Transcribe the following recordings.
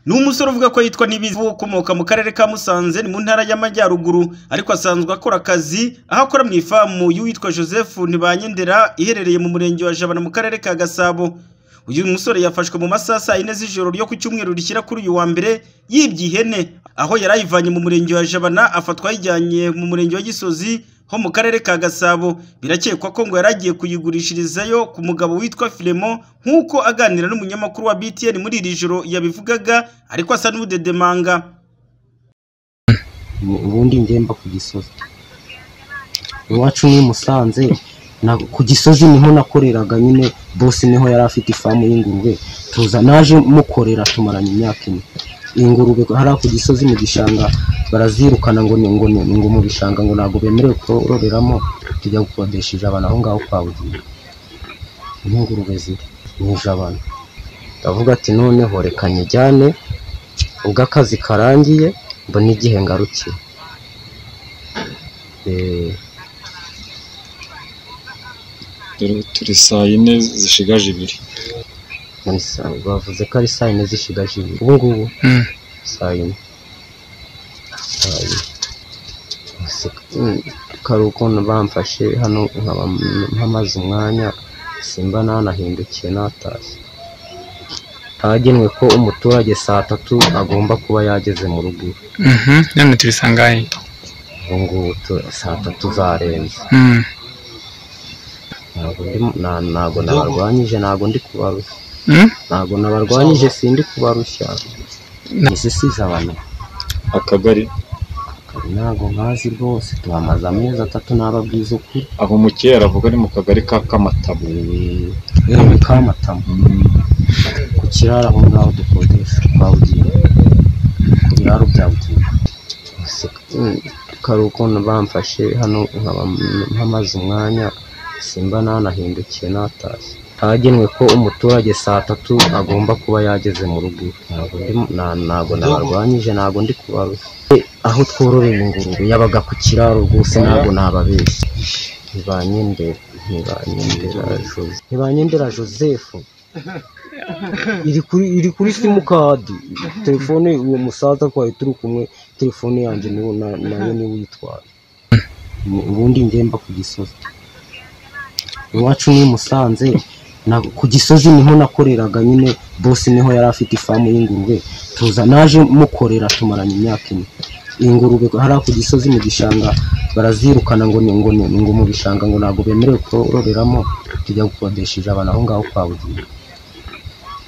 ni umusore uvuga ko yitwa Nibizi ukomoka mu karere ka Musanze ni mu ntara y'Amajyaruguru ariko asanzwe akora akazi aho akora mu ifamu y'uwitwa Joseph Ntibanyendera iherereye mu murenge wa Jabana mu karere ka Gasabo uyu musore yafashwe mu masaha saa yine z'ijoro ryo ku cyumweru rishyira kuri uyu wa mbere yibye ihene aho yari ayivanye mu murenge wa Jabana afatwa ayijyanye mu murenge wa Gisozi ho mu karere ka Gasabo birakekwa ko ngo yari agiye kuyigurishirizayo ku mugabo witwa Filemon nk'uko aganira n'umunyamakuru wa BTN muri iri joro yabivugaga ariko asa n'udedemanga ubundi ngemba ku gisozi iwacu ni i musanze na- ku gisozi niho nakoreraga nyine bosi niho yari afite ifamu y'ingurube tuza naje mukorera tumaranye imyaka ine ingurube hariya ku gisozi mu gishanga barazirukana ngo ni ngo ni ngo mu bishanga ngo ntabwo bemerewe kororeramo tujya gukodesheje abantu aho ngaho kwa bugiye niho ingurube ziri mu ijabana ndavuga ati noneho reka nyijyane ubwo akazi karangiye mbona igihe ngarukira Eh, dore ubu turi saa yine zishigaje ibiri muri saa bavuze ko ari saa yine zishigaje ibiri ubu ngubu saa yine saa yine Gusa, mm, kari ukuntu bamfashe hano nkaba mpamaze umwanya simba nanahindukiye natashye hagenwe ko umuturage saa tatu agomba kuba yageze mu rugo iwe. none turi sangahe ubu ngubu tu- saa tatu zarenze Mm, ntabwo ndi- na- ntabwo nabarwanyije ntabwo ndi kubarushya mm, ntabwo nabarwanyije sindi kubarushya Na- izi size abantu akagari ntabwo nkazi rwose tuhamaze amezi atatu nababwiza ukuri aho umukera aravuga ari mu kagari ka kamatabo yewe kamatamu Mm, ku kiraro aho ngaho dukodesha kwa bugingo ku biraro bya bugingo Gusa, mm, kari ukuntu bamfashe hano nkaba mpamaze umwanya simba nanahindukiye natashye hagenwe ko umuturage saa tatu agomba kuba yageze mu rugo iwe. Ntabwo ndi- na- ntabwo nabarwanyije ntabwo ndi kubarushya Eh, aho twororeye ingurube yabaga ku kiraro rwose ntabwo nababeshya ntibanyendera ntibanyendera jose ntibanyendera joseph iri kuri iri kuri simukadi telefone uwo musaza twari turi kumwe telefone yanjye niwo na- nayo niwe uyitwaye Ubu- ubundi ngemba ku gisozi iwacu ni i musanze na, ku gisozi niho nakoreraga nyine bosi niho yari afite ifamu y'ingurube tuza naje mukorera tumaranye imyaka ine ingurube hariya ku gisozi mu gishanga barazirukana ngo ni ngo ni ngo mu bishanga ngo ntabwo bemerewe kororeramo tujya gukodesheje abantu aho ngaho kwa bugingo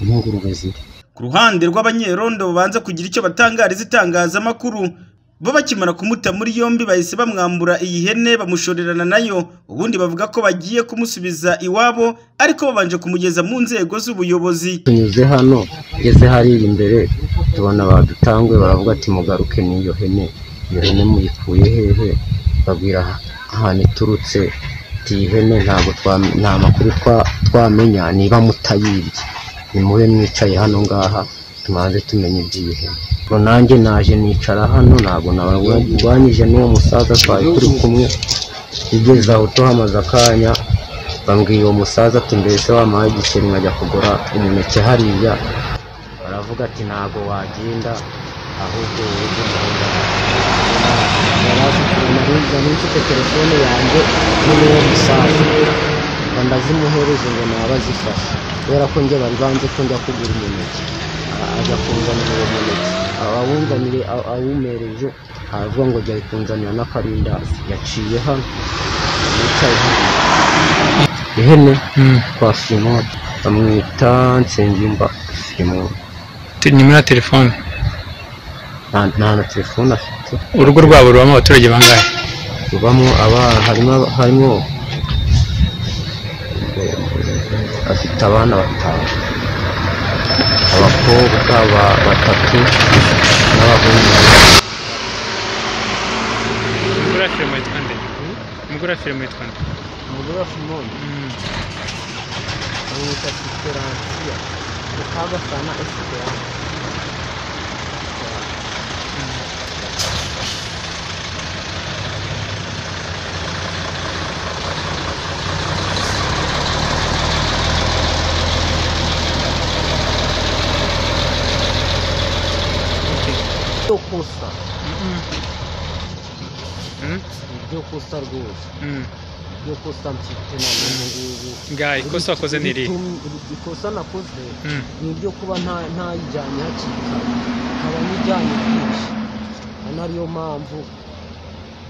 niho ingurube ziri ku ruhande rw'abanyerondo babanza kugira icyo batangariza itangazamakuru bo bakimara kumuta muri yombi bahise bamwambura iyi hene bamushorerana nayo ubundi bavuga ko bagiye kumusubiza iwabo ariko babanje kumugeza mu nzego z'ubuyobozi tunyuze hano ngeze hariya imbere tubona badutangwe baravuga ati mugaruke n'iyo hene iyo hene muyikuye hehe babwira ahantu iturutse ati iyi hene ntabwo twa- nta makuru twa- twamenya niba mutayibye nimube mwicaye hano ngaha tumanze tumenye iby'iyi hene ngo nanjye naje nicara hano ntabwo nabarwanyije n'uwo musaza twari turi kumwe igeze aho tuhamaze akanya bambwira uwo musaza ati mbese wampaye igiceri nkajya kugura umuneke hariya baravuga ati ntabwo wagenda ahubwo wowe umuhunda yarazikurana hirya n'ifite telefone yanjye n'uwo musaza ngo ndazimuhereze ngo naba azifashe kubera ko njye bari banze ko njya kugura umuneke A- ajya kunzanira uwo muneke abawunzanire a- awumereje aravuga ngo jya kunzanira n'akarindazi yaciye hano yicaye hano ihene mm. kwa Simon bamwita Nsengimba Simon Te- nimero ya telefone nta nta na telefone afite urugo rwabo rubamo abaturage bangahe rubamo abana harimo harimo afite abana batanu abakobwa ba- batatu n'abahungu babiri. umugore wa firimo yitwa nde umugore wa firimo yitwa nde umugore wa Simoni bamwita Esperantia mukaba sana Esperantia ibyo kusa Mm. ibyo kusa rwose Mm. ibyo kusa mfite na n'ubu ngubu Ngaho ikosa wakoze ni irihe Iri- ikosa nakoze Mm. ni ibyo kuba nta- ntayijyanye hakiri kare nkaba nyijyanye byinshi ari ariyo mpamvu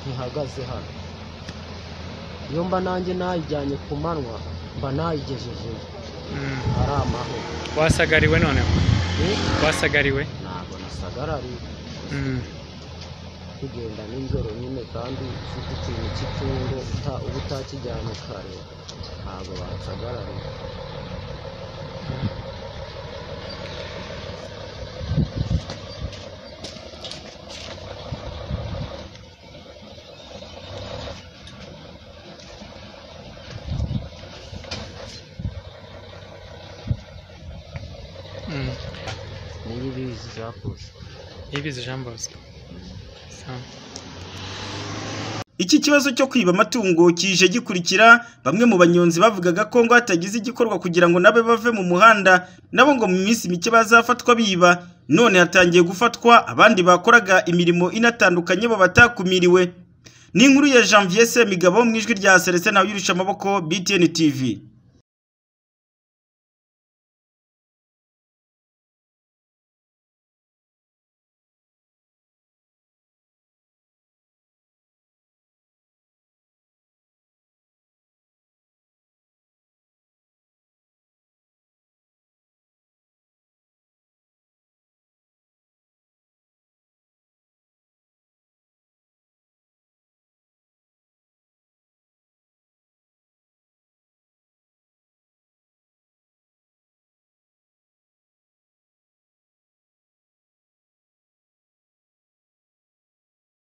ntihagaze hano iyo mba nanjye nayijyanye ku manywa mba nayigejejeyo Mm. ari amahoro wasagariwe noneho Eh, wasagariwe ntabwo nasagarari Mm. kugenda nijoro nyine kandi ufite ikintu cy'itungo uta- uba utakijyanye kare ntabwo bansagarari Mm. niyo ubizi zakoze Niyibizi Jean Bosco Sawa. Iki kibazo cyo kwiba amatungo kije gikurikira bamwe mu banyonzi bavugaga ko ngo hatagize igikorwa kugira ngo nabe bave mu muhanda nabo ngo mu minsi mike bazafatwa biba none hatangiye gufatwa abandi bakoraga imirimo inatandukanye bo batakumiriwe ni inkuru ya Janvier Semigabo mu ijwi rya Celestin Ntawuyirushya amaboko BTN TV